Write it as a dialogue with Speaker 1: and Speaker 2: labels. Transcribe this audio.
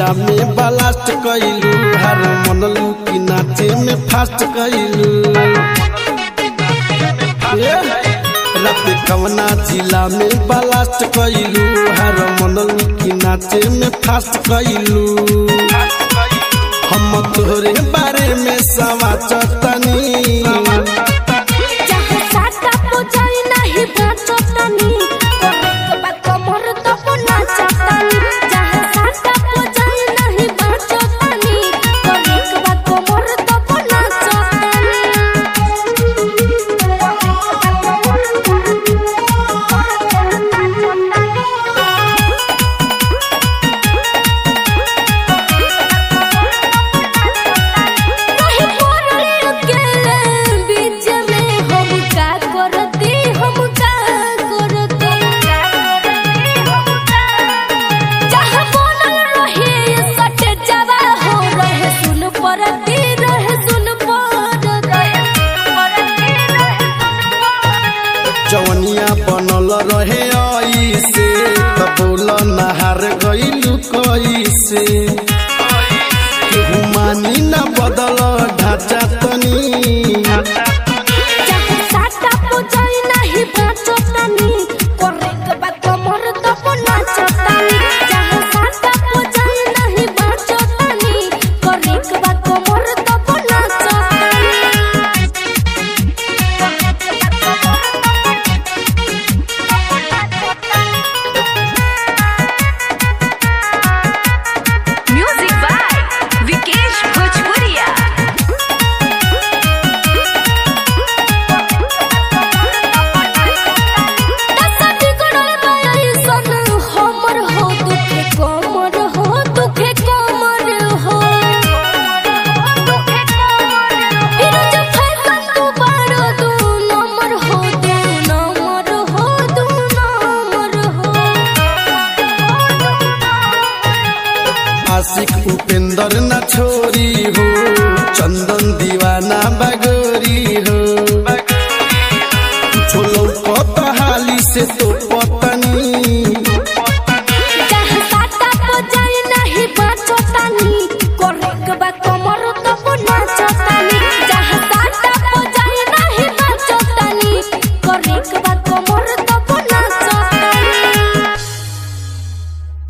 Speaker 1: में ब्लास्ट कैलू हर मनलू की नाचे में फास्ट कैलू रात कवना जिला में ब्लास्ट कैलू हर मनलू की नाचे में फास्ट कैलू हम तोहरे बारे में समाचतनी
Speaker 2: जहाँ साटा पुजाई नाही बाचतानी करे बा कमर तब नाचतानी जहाँ साटा पुजाई नाही बाचतानी करे बा कमर तब नाचतानी कहीं पड़ले अकेले बीच में हम का करती हम का करती जहाँ बनल रहे सट जवा हो रहे सुन परती रहे सुन परती
Speaker 1: जवनिया बनल रहे ऐसे त बोल नहार गइलू कैसे केहू मानी न बदल ढांचा तनी
Speaker 2: जहाँ साटा पुजाई नाही बाचतानी करे बा कमर तब नाचतानी जहाँ साटा पुजाई नाही बाचतानी करे बा कमर तब नाचतानी
Speaker 3: म्यूजिक बाय विकेश भोजपुरिया
Speaker 2: दसटी गड़ल बाई सन हमर हो दुखे कमर हो दुखे कमर हो फिर जब फैशन तू बारो दू नंबर हो दू नंबर हो दू नंबर हो
Speaker 1: आशिक उपेंद्र न छोरी हो चंदन दीवाना